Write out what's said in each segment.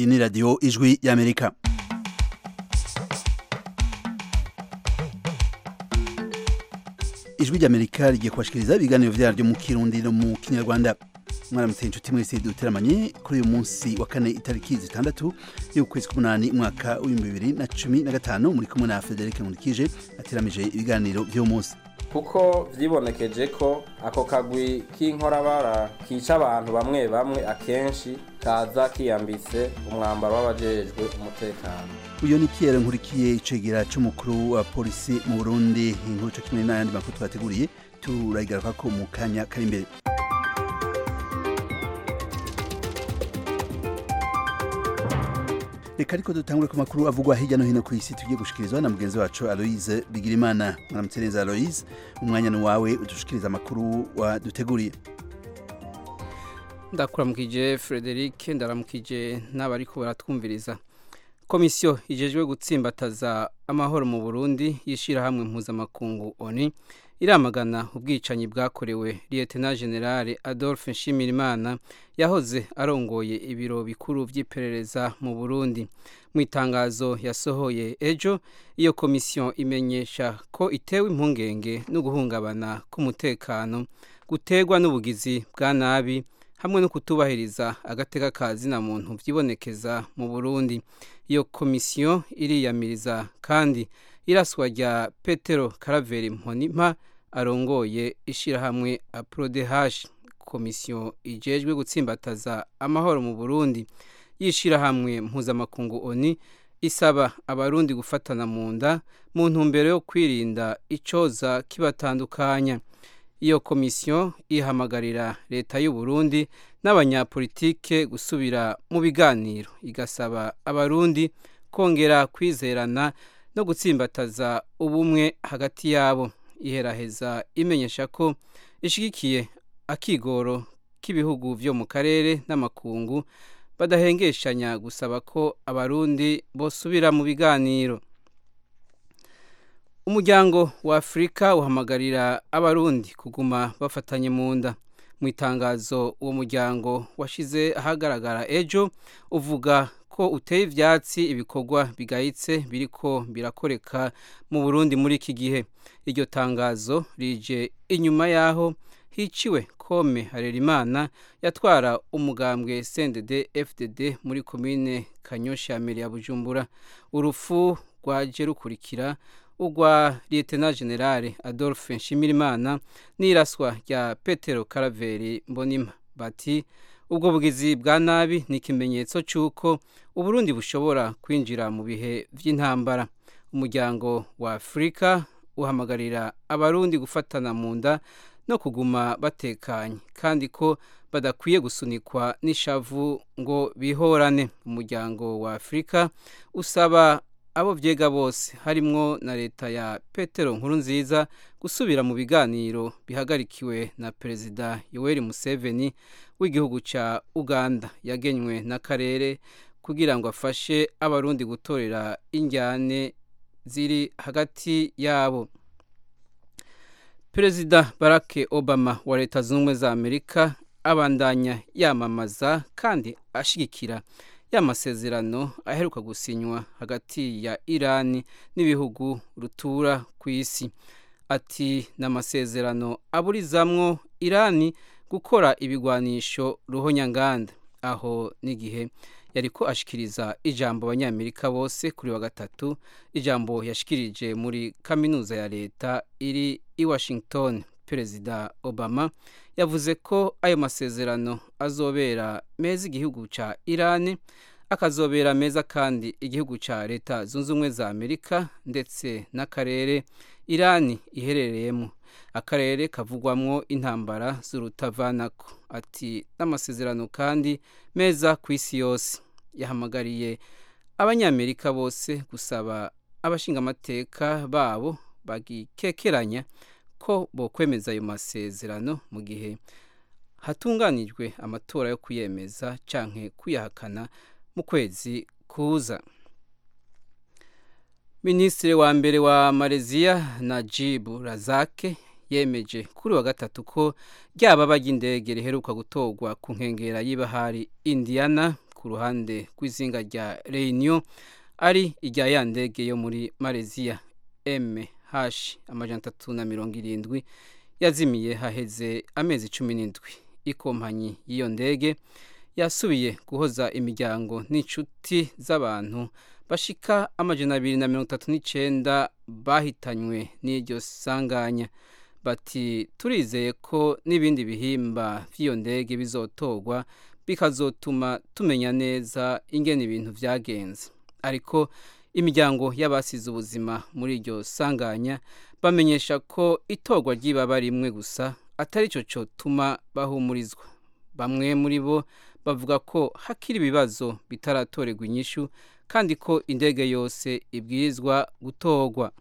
iyi ni radiyo ijwi y'amerika ijwi ry'amerika rigiye kubashikiriza ibiganiro vyaryo mu kirundi no mu kinyarwanda mwaramutse inshuti mwese duteramanye kuri uyu munsi wa kane itariki zitandatu y'ukwezi k'umunani umwaka w'ibihumbi bibiri na cumi na gatanu muri kumwe na frederic nkurikije ateramije ibiganiro vy'uwo munsi kuko vyibonekeje ko ako kagwi k'inkorabara kica abantu bamwe bamwe akenshi kaza kiyambitse umwambaro w'abajejwe umutekano uyu ni pierre nkurikiye icegera c'umukuru wa polisi mu burundi inkuru co kimwe n'ayandi makuru twateguriye turayigarukako mu kanya kari imbere reka ariko dutangure ku makuru avugwa hirya no hino ku isi tugiye gushikirizwa na mugenzi wacu aloise bigirimana mwaramutse neza aloise umwanya ni wawe udushikiriza amakuru waduteguriye ndakuramukije frederic ndaramukije n'abariko baratwumviriza komisiyo ijejwe gutsimbataza amahoro mu burundi y'ishirahamwe mpuzamakungu oni iramagana ubwicanyi bwakorewe liyetena generale adolphe nshimirimana yahoze arongoye ibiro bikuru vy'iperereza mu burundi mu itangazo yasohoye ejo iyo komisiyo imenyesha ko itewe impungenge no guhungabana k'umutekano gutegwa n'ubugizi bwa nabi hamwe no kutubahiriza agateka ka zina muntu vyibonekeza mu burundi iyo komisiyo iriyamiriza kandi iraswa rya petero karaveri mponimpa arongoye ishirahamwe aprodehash komisiyo ijejwe gutsimbataza amahoro mu burundi y'ishirahamwe mpuzamakungu oni isaba abarundi gufatana mu nda mu ntumbero yo kwirinda icoza kibatandukanya iyo komisiyo ihamagarira leta y'u Burundi n'abanyapolitike gusubira mu biganiro igasaba abarundi kongera kwizerana no gutsimbataza ubumwe hagati yabo iheraheza imenyesha ko ishigikiye akigoro k'ibihugu vyo mu karere n'amakungu badahengeshanya gusaba ko abarundi bosubira mu biganiro umuryango wa afurika uhamagarira abarundi kuguma bafatanye mu nda mu itangazo uwo muryango washize ahagaragara ejo uvuga ko uteye ivyatsi ibikorwa bigayitse biriko birakoreka mu burundi muri iki gihe iryo tangazo rije inyuma y'aho hiciwe kome harerimana yatwara umugambwe cndd fdd muri komine kanyosha mbere ya bujumbura urupfu rwaje rukurikira urwa liyetena generale adolphe nshimirimana n'iraswa rya petero karaveri mbonima bati ubwo bugizi bwa nabi ni ikimenyetso cy'uko uburundi bushobora kwinjira mu bihe by'intambara umuryango wa afurika uhamagarira abarundi gufatana mu nda no kuguma batekanye kandi ko badakwiye gusunikwa n'ishavu ngo bihorane umuryango wa afurika usaba abo vyega bose harimwo na leta ya petero nkuru nziza gusubira mu biganiro bihagarikiwe na perezida yoweri museveni w'igihugu ca uganda yagenywe n'akarere kugira ngo afashe abarundi gutorera injyane ziri hagati yabo perezida barack obama wa leta zunze ubumwe za amerika abandanya yamamaza kandi ashigikira y'amasezerano aheruka gusinywa hagati ya irani n'ibihugu rutura ku isi ati ni amasezerano aburizamwo irani gukora ibigwanisho ruhonyanganda aho n'igihe yariko ashikiriza ijambo abanyamerika bose kuri wa gatatu ijambo yashikirije muri kaminuza ya leta iri i washington perezida obama yavuze ko ayo masezerano azobera meza igihugu ca irani akazobera meza kandi igihugu ca leta zunze ubumwe za amerika ndetse n'akarere irani iherereyemo akarere kavugwamwo intambara z'urutavanako ati n'amasezerano kandi meza ku isi yose yahamagariye abanyamerika bose gusaba abashingamateka babo bagikekeranya ko bokwemeza ayo masezerano mu gihe hatunganijwe amatora yo kuyemeza canke kuyahakana mu kwezi kuza minisitiri wa mbere wa malaysia najib razake yemeje kuri wa gatatu ko ryaba ry'indege riheruka gutorwa ku nkengera y'ibahari indiana ku ruhande rw'izinga rya Reunion ari irya ya ndege yo muri Malaysia MH amajana atatu na mirongo irindwi yazimiye haheze amezi cumi n'indwi ikompanyi y'iyo ndege yasubiye guhoza imiryango n'inshuti z'abantu bashika amajana abiri na mirongo itatu n'icenda bahitanywe n'iryo sanganya bati turizeye ko n'ibindi bihimba by'iyo ndege bizotorwa bikazotuma tumenya neza ingene ibintu vyagenze ariko imiryango y'abasize ubuzima muri iryo sanganya bamenyesha ko itorwa ry'ibaba rimwe gusa atari cyo cyotuma bahumurizwa bamwe muri bo bavuga ko hakiri ibibazo bitaratorerwa inyishu kandi ko indege yose ibwirizwa gutorwa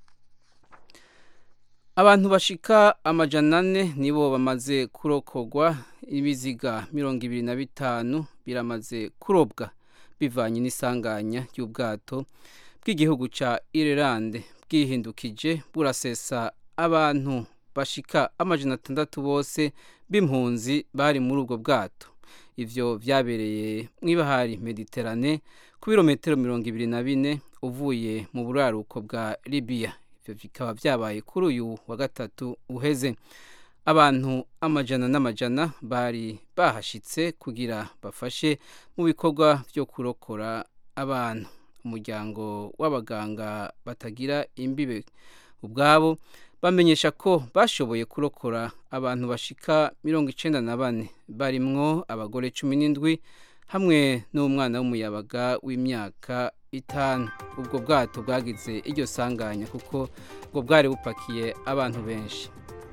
abantu bashika amajana ane nibo bamaze kurokogwa ibiziga mirongo ibiri na bitanu biramaze kurobwa bivanye n'isanganya ry'ubwato bw'igihugu ca Ireland bwihindukije burasesa abantu bashika amajana atandatu bose b'impunzi bari muri ubwo bwato ivyo vyabereye mw'ibahari Mediterane ku birometero mirongo ibiri na bine uvuye mu buraruko bwa Libya ivyo bikaba vyabaye kuri uyu wa gatatu uheze abantu amajana n'amajana bari bahashitse kugira bafashe mu bikorwa vyo kurokora abantu umuryango w'abaganga batagira imbibe ubwabo bamenyesha ko bashoboye kurokora abantu bashika mirongo icenda na bane barimwo abagore cumi n'indwi hamwe n'umwana w'umuyabaga w'imyaka itanu ubwo bwato bwagize iryo sanganya kuko ngo bwari bupakiye abantu benshi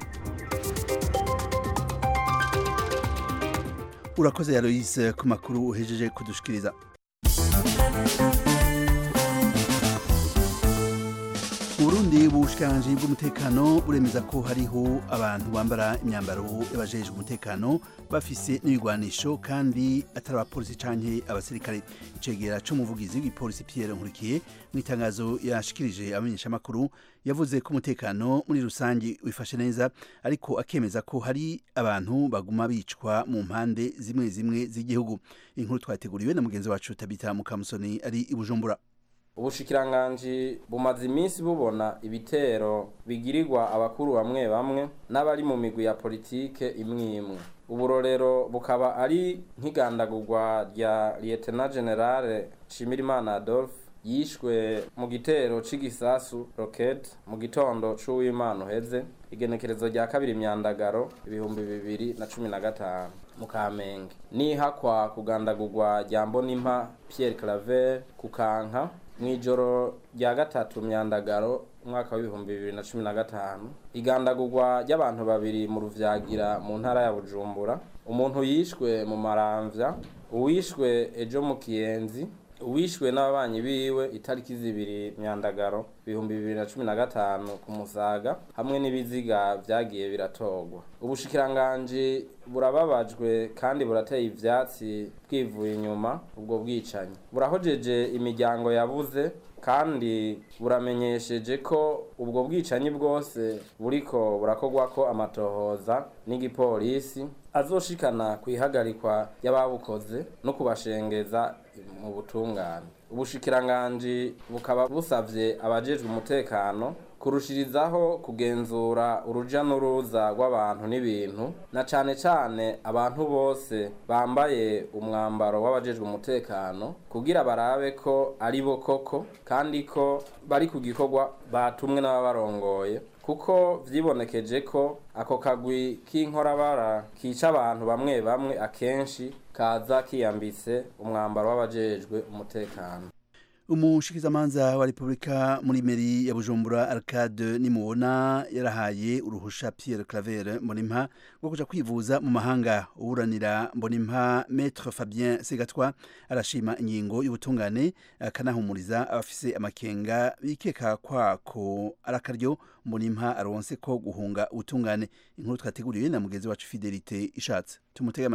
urakoze yaroyise ku makuru uhejeje kudushikiriza Burundi ubushikiranganji bw'umutekano buremeza ko hariho abantu bambara imyambaro y'abajejwe umutekano bafise n'ibigwanisho kandi atari abapolisi canke abasirikare icegera c'umuvugizi w'igipolisi Pierre Nkurikiye mu itangazo yashikirije abamenyeshamakuru yavuze ko umutekano muri rusangi wifashe neza ariko akemeza ko hari abantu baguma bicwa mu mpande zimwe zimwe z'igihugu inkuru twateguriwe na mugenzi wacu Tabita Mukamusoni ari i Bujumbura ubushikiranganji bumaze iminsi bubona ibitero bigirirwa abakuru bamwe bamwe n'abari mu migwi ya politike imwe imwe uburorero bukaba ari nk'igandagurwa rya lieutenant generale Nshimirimana Adolphe yishwe mu gitero c'igisasu rocket mu gitondo c'uwimana uheze igenekerezo rya kabiri myandagaro ibihumbi bibiri na cumi na gatanu mu kamenge nihakwa kugandagurwa rya mbonimpa Pierre Claver kukanka mw'ijoro rya gatatu myandagaro umwaka w'ibihumbi bibiri na cumi na gatanu igandagurwa ry'abantu babiri mu ruvyagira mu ntara ya bujumbura umuntu yishwe mu maramvya uwishwe ejo mu kiyenzi uwishwe n'ababanyi biwe itariki zibiri myandagaro ibihumbi bibiri na cumi na gatanu ku musaga hamwe n'ibiziga vyagiye biratorwa ubushikiranganji burababajwe kandi burateye ivyatsi bwivuye inyuma ubwo bwicanyi burahojeje imiryango yabuze kandi buramenyesheje ko ubwo bwicanyi bwose buriko burakorwako amatohoza n'igipolisi azoshikana kwihagarikwa y'ababukoze no kubashengeza mu butungane ubushikiranganji bukaba busavye abajejwe umutekano kurushirizaho kugenzura uruja n'uruza rw'abantu n'ibintu na cane cane abantu bose bambaye umwambaro w'abajejwe umutekano kugira barabe ko ari bo koko kandi ko bari ku gikorwa batumwe n'ababarongoye kuko vyibonekeje ko ako kagwi k'inkorabara kica abantu bamwe bamwe akenshi kaza kiyambitse umwambaro w'abajejwe umutekano umushikizamanza wa repubulika muri meri ya bujumbura arcade nimubona yarahaye uruhusha pierre claver mbonimpa rwo kuja kwivuza mu mahanga uburanira mbonimpa maître fabien segatwa arashima ingingo y'ubutungane akanahumuriza abafise amakenga bikeka kwako arakaryo mbonimpa aronse ko guhunga ubutungane inkuru twateguriwe na mugenzi wacu fidelite ishatse tumutege amatwi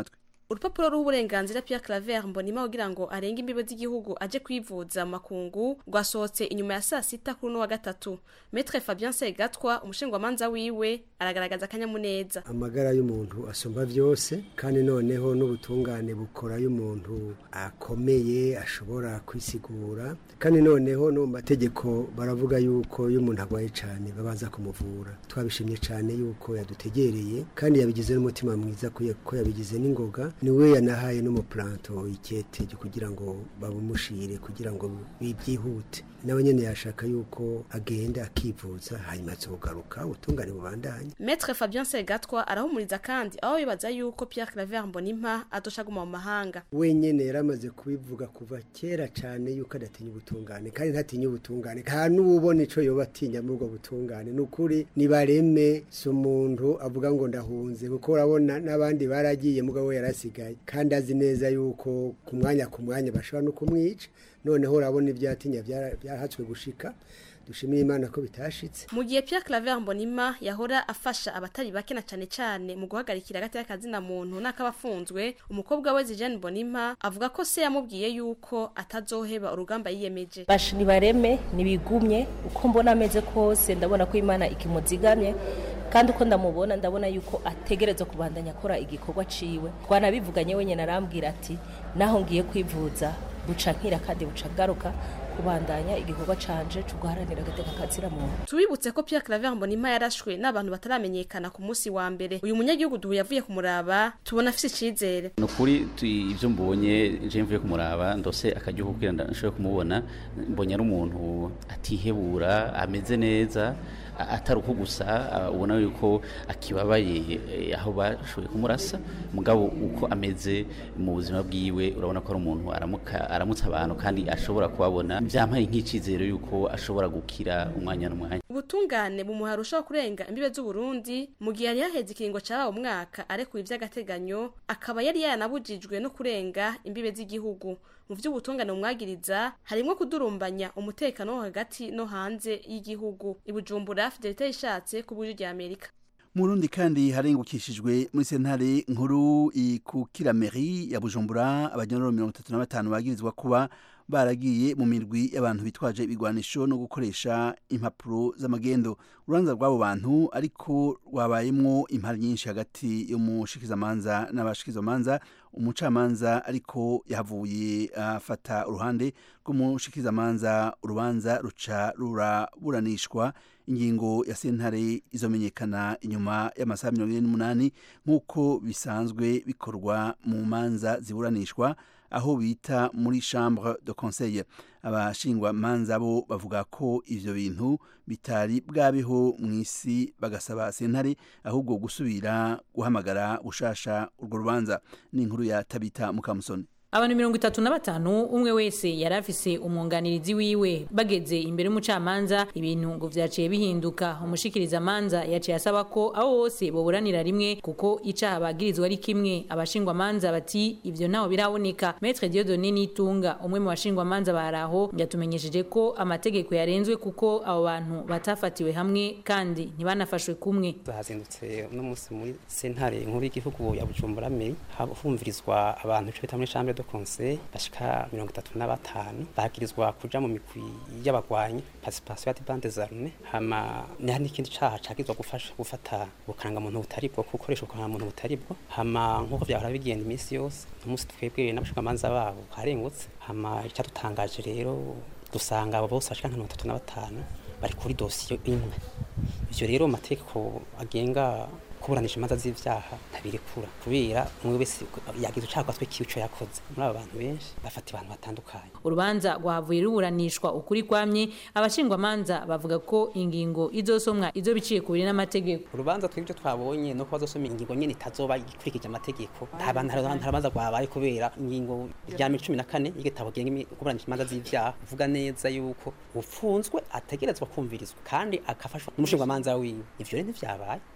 urupapuro rw'uburenganzira Pierre Claver Mbonima kugira ngo arenge imbibe z'igihugu aje kwivuza mu makungu rwasohotse inyuma ya saa sita kuri uno wa gatatu Maître Fabien Segatwa umushingwamanza wiwe aragaragaza akanyamuneza amagara y'umuntu asumba byose kandi noneho n'ubutungane bukora y'umuntu akomeye ashobora kwisigura kandi noneho no mu mategeko baravuga yuko iyo umuntu arwaye cyane babanza kumuvura twabishimye cyane yuko yadutegereye kandi yabigize n'umutima mwiza ko yabigize n'ingoga niwe yanahaye n'umupuranto ikete kugira ngo babumushire kugira ngo byihute nawe nyine yashaka yuko agenda akivuza hanyuma azogaruka ubutungane bubandanye Maître Fabien Segatwa arahumuriza kandi aho bibaza yuko Pierre Claver Mbonimpa adoshaguma mu mahanga wenyene yaramaze kubivuga kuva kera cyane yuko adatinya ubutungane kandi ntatinya ubutungane nta n'ubona ico yoba atinya muri ubwo butungane ni ukuri nibareme si umuntu avuga ngo ndahunze kuko urabona n'abandi baragiye mugabo we yarasigaye kandi azi neza yuko ku mwanya ku mwanya bashobora no kumwica noneho urabona ibyatinya byahatswe gushika dushimira imana ko bitashitse mu gihe Pierre Claver Mbonima yahora afasha abatari bake na cyane cyane mu guhagarikira hagati y'akazina muntu n'akabafunzwe umukobwa we Zijane Mbonima avuga ko se yamubwiye yuko atazoheba urugamba yiyemeje bashi nibareme nibigumye uko mbona ameze kose ndabona ko imana ikimuzigamye kandi uko ndamubona ndabona yuko ategereza kubandanya akora igikorwa ciwe twanabivuganye wenyine arambwira ati naho ngiye kwivuza buca nkira kandi buca garuka kubandanya igikorwa canje cyo guharanira agateka kazira muntu tubibutse ko Pierre Claver Mbonima yarashwe n'abantu bataramenyekana ku munsi wa mbere uyu munyagihugu duhu yavuye kumuraba tubona afise icizere nukuri ivyo mbonye je mvuye kumuraba ndose akagihugu kugira ndashobore kumubona mbonye ari umuntu atihebura ameze neza atari uko gusa ubona yuko akibabaye aho bashoboye kumurasa mugabo uko ameze mu buzima bwiwe urabona ko ari umuntu aramutse abantu kandi ashobora kubabona byampaye nk'icizere yuko ashobora gukira umwanya n'umwanya ubutungane bumuha rushaho kurenga imbibe z'uburundi mu gihe yari yaheze ikiringo cyabaye umwaka arekuye iby'agateganyo akaba yari yanabujijwe no kurenga imbibe z'igihugu mu by'ubutungane bumwagiriza harimo kudurumbanya umutekano wo hagati no hanze y'igihugu ibujumbura fidelite yishatse ku buryo rya amerika mu rundi kandi harengukishijwe muri sentare nkuru ikukira meri ya bujumbura abanyororo mirongo itatu na batanu bagirizwa kuba baragiye mu mirwi y'abantu bitwaje ibigwanisho no gukoresha impapuro z'amagendo urubanza rw'abo bantu ariko rwabayemwo impari nyinshi hagati y'umushikizamanza n'abashikizamanza umucamanza ariko yahavuye afata uruhande rw'umushikizamanza urubanza ruca ruraburanishwa ingingo ya sentare izomenyekana inyuma y'amasaha mirongo ine n'umunani nk'uko bisanzwe bikorwa mu manza ziburanishwa aho bita muri chambre de conseil abashingwa manza bo bavuga ko ivyo bintu bitari bwabeho mu isi bagasaba sentare ahubwo gusubira guhamagara gushasha urwo rubanza n'inkuru ya tabita mukamusoni abantu mirongo itatu na batanu umwe wese yari afise umwunganirizi wiwe bageze imbere y'umucamanza ibintu ngo vyaciye bihinduka umushikiriza manza yaciye asaba ko abo bose boburanira rimwe kuko icaha bagirizwa ari kimwe abashingwa manza bati ivyo ntaho biraboneka Maître Dieudonné Nitunga umwe mu bashingwa manza baraho yatumenyesheje ko amategeko yarenzwe kuko abo bantu batafatiwe hamwe kandi ntibanafashwe kumwe bahazindutse uno munsi muri sentare nkuru y'igihugu ya Bujumbura me humvirizwa abantu ico bita muri chambre de conseil bashika mirongo itatu na batanu bagirizwa kuja mu migwi y'abagwanyi participation ya bande zarme hama ni n'ikindi caha cagizwa gufasha gufata ubukaranga muntu butari bwo gukoresha ubukaranga muntu butari bwo hama nk'uko vyahora bigenda iminsi yose umunsi twebwe n'abashingamanza babo harengutse hama icyadutangaje rero dusanga abo bose bashika nka mirongo itatu na batanu bari kuri dosiyo imwe ivyo rero amategeko agenga kuburanisha imanza z'ivyaha ntabirekura kubera umwe wese yagize ucaka twe kico yakoze muri aba bantu benshi bafata abantu batandukanye urubanza rwavuye ruburanishwa ukuri kwamye abashingwa manza bavuga ko ingingo izosomwa izo biciye ku biri n'amategeko urubanza twebwe twabonye no kuba zosoma ingingo nyene itazoba ikurikije amategeko nta bantu harabanza rwabaye kubera ingingo rya cumi na kane y'igitabo genga kuburanisha imanza z'ivyaha uvuga neza yuko ufunzwe ategerezwa kumvirizwa kandi akafashwa n'umushinga manza wiwe ivyo rero ntivyabaye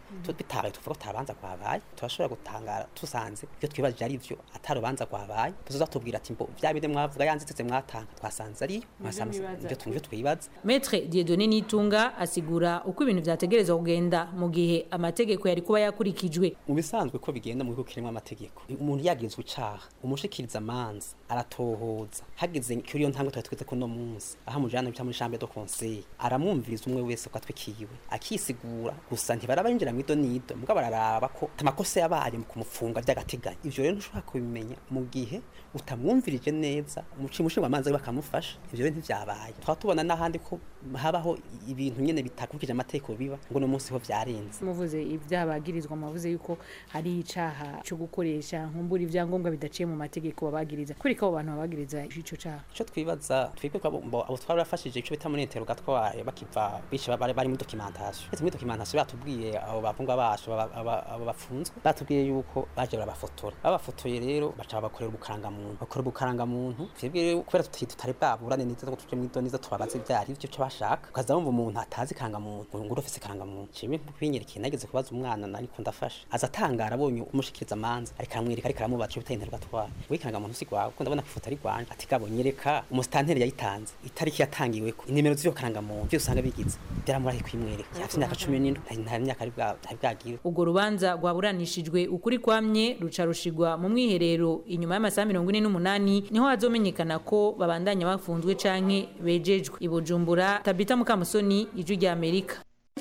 bitabaye tuvuga ko tabanza kwabaye turashobora gutangara tusanze ibyo twibajije ari byo atarubanza kwabaye tuzoza tubwira ati mbo vya bide mwavuga yanzitse mwatanga twasanze ari mwasanze ibyo twumve twibaza Maître Dieudonné Nitunga asigura uko ibintu vyategerezwa kugenda mu gihe amategeko yari kuba yakurikijwe mu bisanzwe ko bigenda mu bihugu kirimo amategeko umuntu yagirizwe icaha umushikiriza amanza aratohoza hageze kuri iyo ntambwe twari tweze ko no munsi aho amujana bita muri chambre de conseil aramwumviriza umwe wese ko atwikiwe akisigura gusa ntibaraba yinjira mu ido nido mbwa bararaba ko amakosa yabaye mu kumufunga by'agateganyo ivyo rero ntushobora kubimenya mu gihe utamwumvirije neza umuci mushinga amanza bakamufasha ivyo rero ntivyabaye twaba tubona n'ahandi ko habaho ibintu nyene bitakurikije amategeko biba ngo no munsi ho vyarenze muvuze ibyabagirizwa muvuze yuko hari icaha cyo gukoresha nkumbura ivyangombwa bidaciye mu mategeko babagiriza kuri ko abo bantu babagiriza ico caha ico twibaza twebwe ko abo abo twari bafashije ico bita muri interrogatoire bakiva bishe bari bari muri documentation ese muri documentation batubwiye abo bavungwa bacu aba- aba- abo bafunzwe batubwiye yuko baje barabafotora babafotoye rero baca bakorera ubukaranga muntu bakora ubukaranga muntu twebwe rero kubera tuti tutari bwaburane neza ngo tuje muri doniza tubabaze ivyari ivyo cyo bashaka ukaza wumva umuntu atazi karanga muntu ngo urofise karanga muntu cimwe kwinyereka nageze kubaza umwana nariko ndafasha aza atangara abonye umushikiriza amanza ariko aramwereka ariko aramubaza ico bita interrogatoire wikaranga muntu si gwawe kuko ndabona ko ifoto ari gwanje ati gabo nyereka umusitanteri yayitanze itariki yatangiweko inimero z'ivyo karanga muntu byose usanga bigize byaramurahiye kwimwereka afite imyaka cumi n'indwi nta myaka ari bwa- ari bwagire ubwo rubanza rwaburanishijwe ukuri kwamye ruca rushigwa mu mwiherero inyuma y'amasaha mirongo ine n'umunani niho hazomenyekana ko babandanya bafunzwe canke bejejwe i bujumbura tabita mukamusoni ijwi rya amerika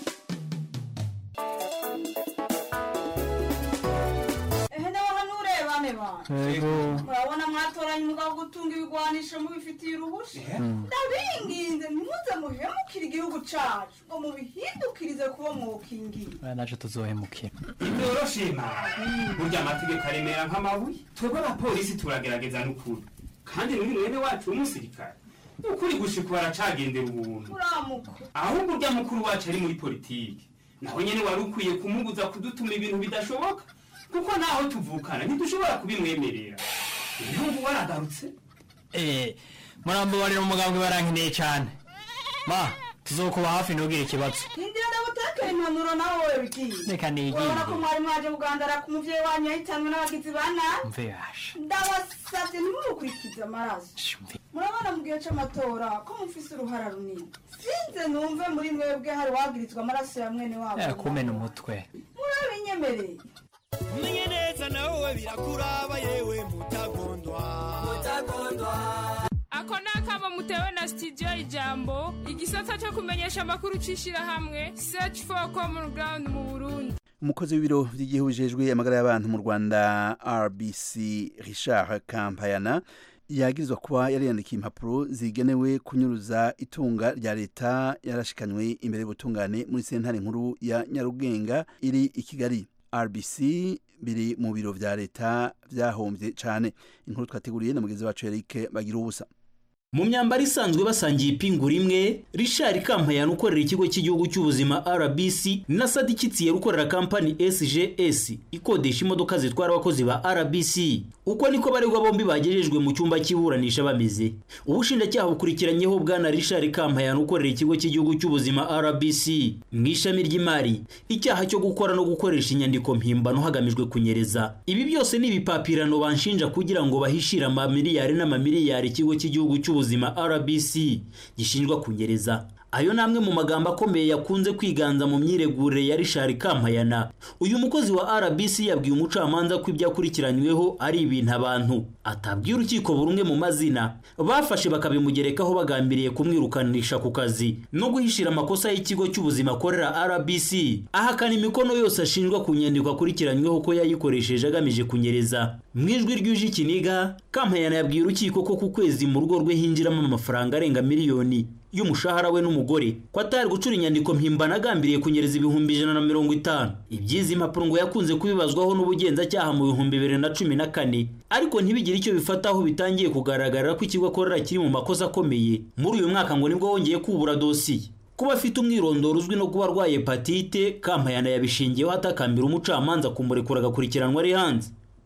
ehe nawe hano urebane bana murabona mwatoranye umugabo wo gutunga ibigwanisho mubifitiye uruhusha ndabinginze ntimuze muhemukire igihugu cacu ngo mubihindukirize kuba mwokingiye naje tuzohemukira ntiyoroshe mara burya amategeko aremera nk'amabuye twebwe abapolisi turagerageza n'ukuri kandi n'uyu mwene wacu w'umusirikare ukuri gushika baracagendera ubuntu muramuka ahubwo urya mukuru wacu ari muri politiki naho nyene wari ukwiye kumubuza kudutuma ibintu bidashoboka kuko naho tuvukana ntidushobora kubimwemerera ibihugu waragarutse eh murambabarira umugambwe barankeneye cyane ma tuzokuba hafi ntugire ikibazo hindira ndagutekera impanuro nawe wowe bigiye reka nigire urabona ko mwari mwaje kugandara ku muvyeyi wanyu yahitanwe n'abagizi ba nabi mve yasha ndabasavye ntimumukurikize amaraso murabona mu gihe c'amatora ko mufise uruhara runini sinze numve muri mwebwe hari wagirizwa amaraso ya mwene wabo Eh, kumena umutwe murabinyemereye umenye neza nawe birakuraba yewe mutagondwa ako ni akamo mutewe na studio ijambo igisata cyo kumenyesha amakuru c'ishirahamwe search for common ground mu burundi umukozi w'ibiro by'igihugu bijejwe amagara y'abantu mu rwanda rbc richard kampayana yagirizwa kuba yari yandikiye impapuro zigenewe kunyuruza itunga rya leta yarashikanywe imbere y'ubutungane muri sentare nkuru ya nyarugenga iri i kigali rbc biri mu biro vya leta vyahombye cane inkuru twateguriye na mugenzi wacu eric bagira ubusa mu myambaro isanzwe basangiye ipingu rimwe richard kampayana ukorera ikigo cy'igihugu cy'ubuzima rbc na sadi kitsiye ukorera kampani sgs ikodesha imodoka zitwara abakozi ba rbc uko niko baregwa bombi bagejejwe mu cyumba cy'iburanisha bameze ubushinjacyaha bukurikiranyeho bwana richard kampayana ukorera ikigo cy'igihugu cy'ubuzima rbc mu ishami ry'imari icyaha cyo gukora no gukoresha inyandiko mpimbano hagamijwe kunyereza ibi byose ni ibipapirano banshinja kugira ngo bahishire amamiliyari n'amamiliyari ikigo cy'igihugu cy'ubuzima rbc gishinjwa kunyereza ayo ni amwe mu magambo akomeye yakunze kwiganza mu myiregurire ya richard kampayana uyu mukozi wa rbc yabwiye umucamanza ko ibyo akurikiranyweho ari ibintu abantu atabwiye urukiko buri umwe mu mazina bafashe bakabimugerekaho bagambiriye kumwirukanisha ku kazi no guhishira amakosa y'ikigo cy'ubuzima akorera rbc ahakana imikono yose ashinjwa ku nyandiko akurikiranyweho ko yayikoresheje agamije kunyereza mu ijwi ryuje ikiniga kampayana yabwiye urukiko ko ku kwezi mu rugo rwe hinjiramo amafaranga arenga miliyoni y'umushahara we n'umugore ko atari gucura inyandiko mpimbano agambiriye kunyereza ibihumbi ijana na mirongo itanu iby'izi mpapuro ngo yakunze kubibazwaho n'ubugenzacyaha mu bihumbi bibiri na cumi na kane ariko ntibigire icyo bifataho bitangiye kugaragara ko ikigo akorera kiri mu makosa akomeye muri uyu mwaka ngo nibwo wongeye kubura dosiye kuba afite umwirondoro uzwi no kuba arwaye hepatite kampayana yabishingiyeho atakambira umucamanza kumurekura agakurikiranwa ari hanze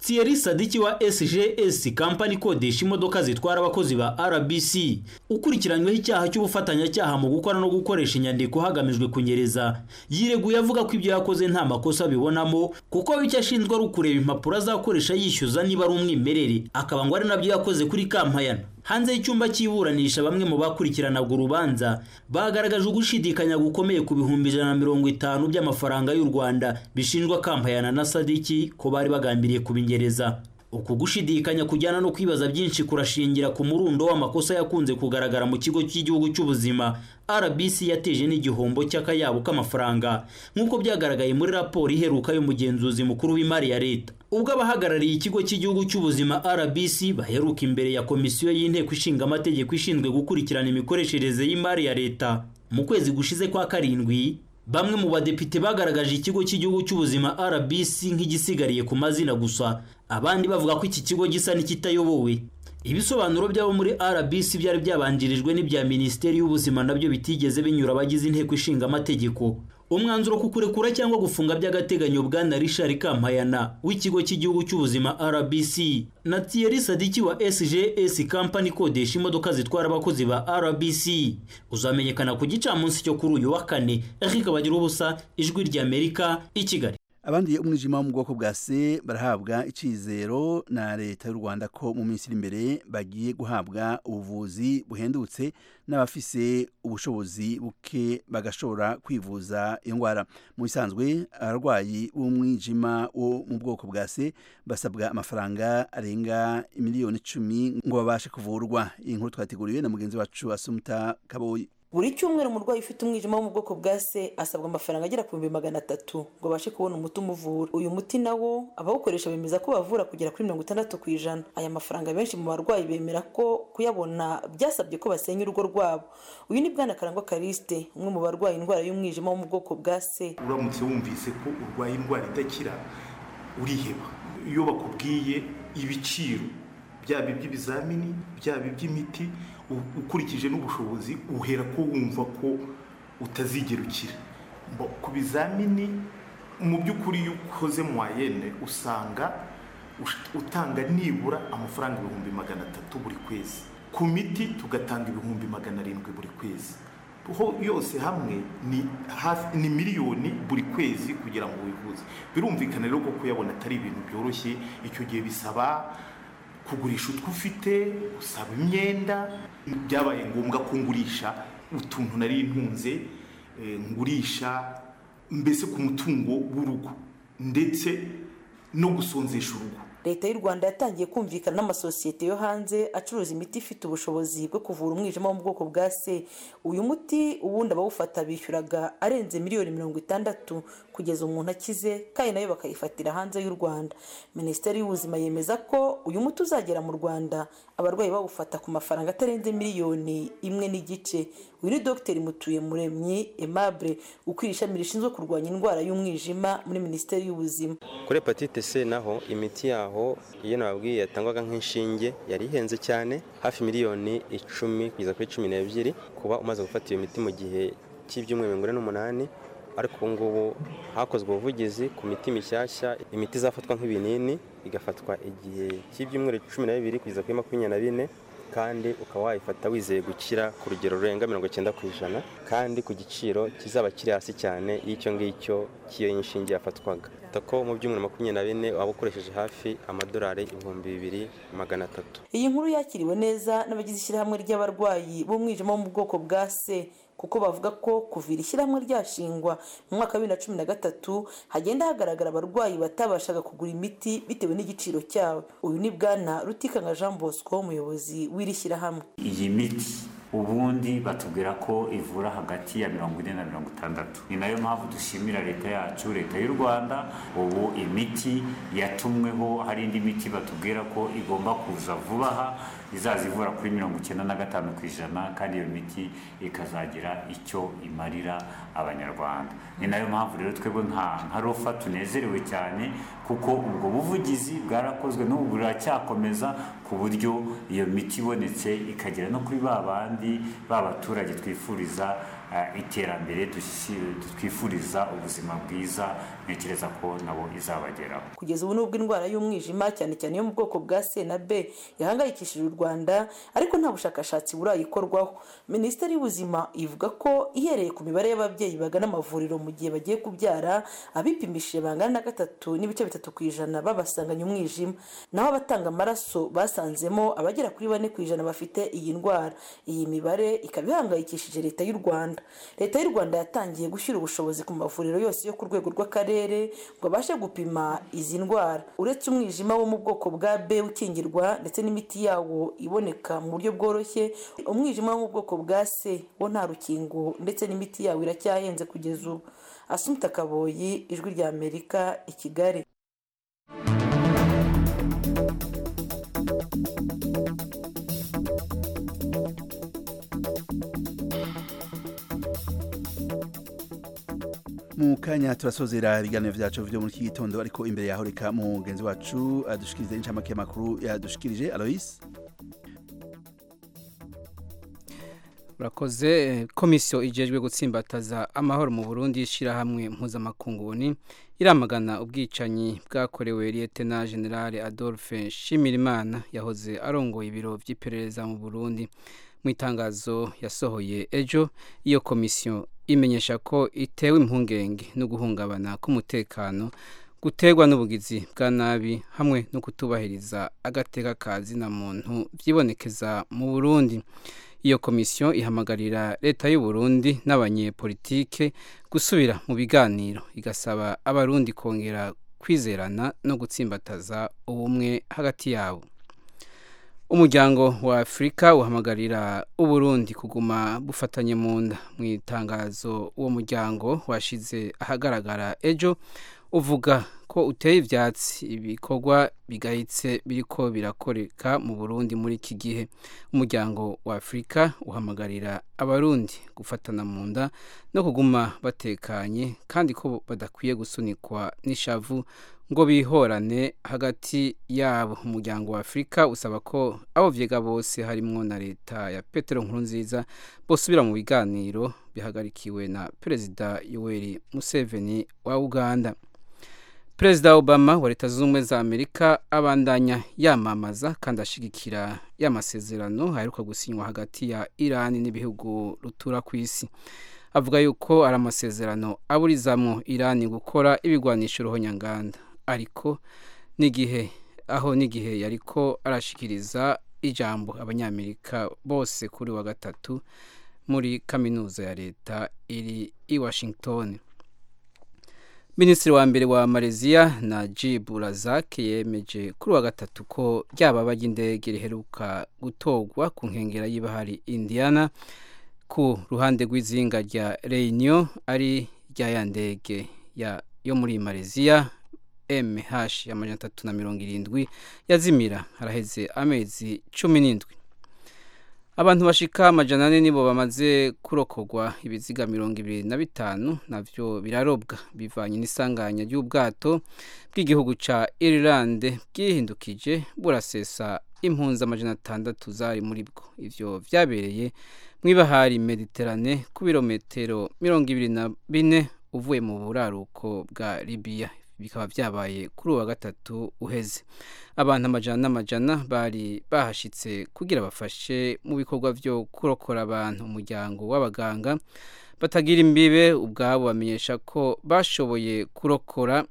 Thierry Sadiki wa SGS kampani ikodesha imodoka zitwara abakozi ba RBC ukurikiranyweho icyaha cy'ubufatanyacyaha mu gukora no gukoresha inyandiko hagamijwe kunyereza yireguye avuga ko ibyo yakoze nta makosa abibonamo kuko icyo ashinzwe ari ukureba impapuro azakoresha yishyuza niba ari umwimerere akaba ngo ari nabyo yakoze kuri kampayana hanze y'icyumba cy'iburanisha bamwe mu bakurikiranaga urubanza bagaragaje ugushidikanya gukomeye ku bihumbi ijana na mirongo itanu by'amafaranga y'u rwanda bishinjwa kampayana na sadiki ko bari bagambiriye kubinyereza uku gushidikanya kujyana no kwibaza byinshi kurashingira ku murundo w'amakosa yakunze kugaragara mu kigo cy'igihugu cy'ubuzima rbc yateje n'igihombo cy'akayabo k'amafaranga nk'uko byagaragaye muri raporo iheruka y'umugenzuzi mukuru w'imari ya leta ubwo abahagarariye ikigo cy'igihugu cy'ubuzima rbc baheruka imbere ya komisiyo y'inteko ishinga amategeko ishinzwe gukurikirana imikoreshereze y'imari ya leta mu kwezi gushize kwa karindwi bamwe mu badepite bagaragaje ikigo cy'igihugu cy'ubuzima rbc nk'igisigariye ku mazina gusa abandi bavuga ko iki kigo gisa n'ikitayobowe ibisobanuro by'abo muri rbc byari byabanjirijwe n'ibya minisiteri y'ubuzima nabyo bitigeze binyura abagize inteko ishinga amategeko umwanzuro ku kurekura cyangwa gufunga by'agateganyo bwana richard kampayana w'ikigo cy'igihugu cy'ubuzima rbc na thierry sadiki wa sgs kampani ikodesha imodoka zitwara abakozi ba rbc uzamenyekana ku gicamunsi cyo kuri uyu wa kane eric bagira ubusa ijwi ry'amerika i kigali abandi umwijima wo mu bwoko bwa se barahabwa icyizero na leta y'u rwanda ko mu minsi iri imbere bagiye guhabwa ubuvuzi buhendutse n'abafise ubushobozi buke bagashobora kwivuza iyo ndwara mu bisanzwe abarwayi b'umwijima wo mu bwoko bwa se basabwa amafaranga arenga miliyoni icumi ngo babashe kuvurwa iyi nkuru twateguriwe na mugenzi wacu asumuta kaboyi buri cyumweru umurwayi ufite umwijima wo mu bwoko bwa se asabwa amafaranga agera ku bihumbi magana atatu ngo abashe kubona umuti umuvura uyu muti nawo abawukoresha bemeza ko bavura kugera kuri mirongo itandatu ku ijana aya mafaranga benshi mu barwayi bemera ko kuyabona byasabye ko basenya urugo rwabo uyu ni bwana karangwa karisite umwe mu barwaye indwara y'umwijima wo mu bwoko bwa se uramutse wumvise ko urwaye indwara idakira uriheba iyo bakubwiye ibiciro byaba iby'ibizamini byaba iby'imiti ukurikije n'ubushobozi uhera ko wumva ko utazigera ukira ku bizamini mu by'ukuri iyo ukoze mwayene usanga utanga nibura amafaranga ibihumbi magana atatu buri kwezi ku miti tugatanga ibihumbi magana arindwi buri kwezi ho yose hamwe ni hafi ni miliyoni buri kwezi kugira ngo wivuze birumvikana rero ko kuyabona atari ibintu byoroshye icyo gihe bisaba kugurisha utwo ufite usaba imyenda byabaye ngombwa ko ngurisha utuntu nari ntunze ngurisha mbese ku mutungo w'urugo ndetse no gusonzesha urugo leta y'u rwanda yatangiye kumvikana n'amasosiyete yo hanze acuruza imiti ifite ubushobozi bwo kuvura umwijima wo mu bwoko bwa se uyu muti ubundi abawufata bishyuraga arenze miliyoni mirongo itandatu kugeza umuntu akize kandi nayo bakayifatira hanze y'u rwanda minisiteri y'ubuzima yemeza ko uyu muti uzagera mu rwanda abarwayi bawufata ku mafaranga atarenze miliyoni imwe n'igice uyu ni dogiteri mutuye muremyi aimable ukwiye ishami rishinzwe kurwanya indwara y'umwijima muri minisiteri y'ubuzima kuri hepatite c naho imiti yaho iyo nababwiye yatangwaga nk'inshinge yari ihenze cyane hafi miliyoni icumi kugeza kuri cumi n'ebyiri kuba umaze gufata iyo miti mu gihe cy'ibyumweru mirongo ine n'umunani ariko ubu ngubu hakozwe ubuvugizi ku miti mishyashya imiti izafatwa nk'ibinini igafatwa igihe cy'ibyumweru cumi na bibiri kugeza kuri makumyabiri na bine kandi ukaba wayifata wizeye gukira ku rugero rurenga mirongo icyenda ku ijana kandi ku giciro kizaba kiri hasi cyane y'icyo ngicyo cy'iyo inshinge yafatwaga ko mu byumweru makumyabiri na bine waba ukoresheje hafi amadolari ibihumbi bibiri magana atatu iyi nkuru yakiriwe neza n'abagize ishyirahamwe ry'abarwayi b'umwijima wo mu bwoko bwa se kuko bavuga ko kuva iri shyirahamwe ryashingwa mu mwaka wa bibiri na cumi na gatatu hagenda hagaragara abarwayi batabashaga kugura imiti bitewe n'igiciro cyabo uyu ni bwana rutikanga jean bosco umuyobozi w'iri shyirahamwe iyi miti ubundi batubwira ko ivura hagati ya mirongo ine na mirongo itandatu ni nayo mpamvu dushimira leta yacu leta y'u rwanda ubu imiti yatumweho hari indi miti batubwira ko igomba kuza vuba aha izaza ivura kuri mirongo icyenda na gatanu ku ijana kandi iyo miti ikazagira icyo imarira abanyarwanda ni nayo mpamvu rero twebwe nka rofa tunezerewe cyane kuko ubwo buvugizi bwarakozwe n'ubu buracyakomeza ku buryo iyo miti ibonetse ikagera no kuri ba bandi ba baturage twifuriza eh, iterambere dushi- twifuriza ubuzima bwiza ntekereza ko nabo izabageraho kugeza ubu nubwo indwara y'umwijima cyane cyane yo mu bwoko bwa c na b yahangayikishije u rwanda ariko nta bushakashatsi burayikorwaho minisiteri y'ubuzima ivuga ko ihereye ku mibare y'ababyeyi bagana amavuriro mu gihe bagiye kubyara abipimishije bangana na gatatu n'ibice bitatu ku ijana babasanganye umwijima naho abatanga amaraso basanzemo abagera kuri bane ku ijana bafite iyi ndwara iyi mibare ikaba ihangayikishije leta y'u rwanda leta y'u rwanda yatangiye gushyira ubushobozi ku mavuriro yose yo ku rwego rw'akarere ngo abashe gupima izi ndwara uretse umwijima wo mu bwoko bwa b ukingirwa ndetse n'imiti yawo iboneka mu buryo bworoshye umwijima wo mu bwoko bwa c wo nta rukingo ndetse n'imiti yawo iracyahenze kugeza ubu asumta kaboyi ijwi rya amerika i kigali mu kanya turasozera ibiganiro vyacu vyo muri iki gitondo ariko imbere yaho reka mugenzi wacu adushikirize incamake y'amakuru yadushikirije alois urakoze komisiyo ijejwe gutsimbataza amahoro mu burundi ishyirahamwe mpuzamakungu ni iramagana ubwicanyi bwakorewe liyetena generale adolphe nshimirimana yahoze arongoye ibiro by'iperereza mu burundi mu itangazo yasohoye ejo iyo komisiyo imenyesha ko itewe impungenge no guhungabana k'umutekano guterwa n'ubugizi bwa nabi hamwe no kutubahiriza agateka ka zina muntu byibonekeza mu burundi iyo komisiyo ihamagarira leta y'u Burundi n'abanyepolitike gusubira mu biganiro igasaba abarundi kongera kwizerana no gutsimbataza ubumwe hagati yabo umuryango wa afurika uhamagarira uburundi kuguma bufatanye mu nda mu itangazo uwo muryango washize ahagaragara ejo uvuga ko uteye ibyatsi ibikorwa bigayitse biriko birakoreka mu burundi muri iki gihe umuryango wa afurika uhamagarira abarundi gufatana mu nda no kuguma batekanye kandi ko badakwiye gusunikwa n'ishavu ngo bihorane hagati yabo umuryango wa afurika usaba ko abo vyega bose harimwo na leta ya petero nkurunziza bosubira mu biganiro bihagarikiwe na perezida yoweri museveni wa uganda perezida obama wa leta zunze ubumwe za amerika abandanya yamamaza kandi ashigikira y'amasezerano aheruka gusinywa hagati ya irani n'ibihugu rutura ku isi avuga yuko ari amasezerano aburizamo irani gukora ibigwanisha uruhonyanganda ariko n'igihe aho n'igihe yariko arashikiriza ijambo abanyamerika bose kuri wa gatatu muri kaminuza ya leta iri i washington minisitiri wa mbere wa malaysia najib razak yemeje kuri wa gatatu ko ryababa ry'indege riheruka gutorwa ku nkengera y'ibahari indiana ku ruhande rw'izinga rya reunion ari rya ya ndege yo muri malaysia mh ya majana atatu na mirongo irindwi yazimira haraheze amezi cumi n'indwi abantu bashika amajana ane nibo bamaze kurokorwa ibiziga mirongo ibiri na bitanu navyo birarobwa bivanye n'isanganya ry'ubwato bw'igihugu ca Ireland bwihindukije burasesa impunzi amajana atandatu zari muri bwo ivyo vyabereye mw'ibahari Mediterane ku birometero mirongo ibiri na bine uvuye mu buraruko bwa Libya bikaba byabaye kuri uwa gatatu uheze abantu amajana n'amajana bari bahashitse kugira bafashe mu bikorwa byo kurokora abantu umuryango w'abaganga batagira imbibe ubwabo bamenyesha ko bashoboye kurokora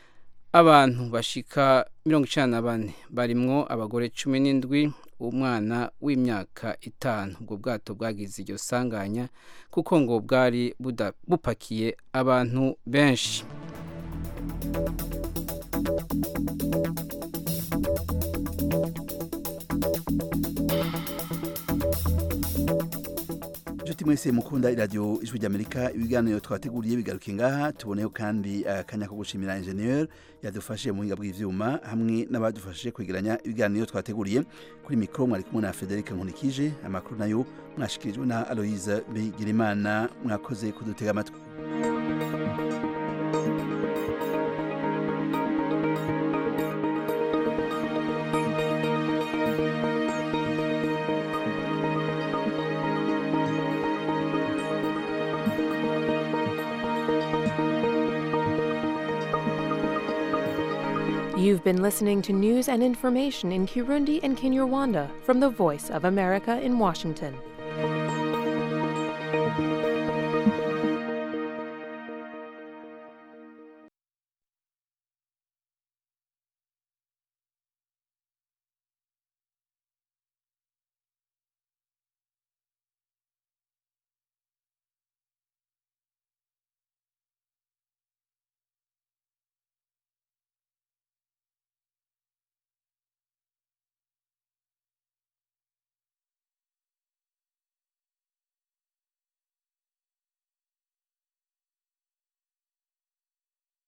abantu bashika mirongo icana na bane barimwo abagore cumi n'indwi umwana w'imyaka itanu ubwo bwato bwagize iryo sanganya kuko ngo bwari bupakiye abantu benshi inshuti mwese mukunda iradiyo ijwi ry'amerika ibiganiro twateguriye bigaruke ngaha tuboneho kandi akanya ko gushimira enjeniyeri yadufashe mu buhinga bw'ibyuma hamwe n'abadufashije kwegeranya ibiganiro twateguriye kuri mikoro mwari kumwe na federica nkunikije amakuru nayo mwashikirijwe na aloyize bigirimana mwakoze kudutega amatwi You've been listening to news and information in Kirundi and Kinyarwanda from the Voice of America in Washington.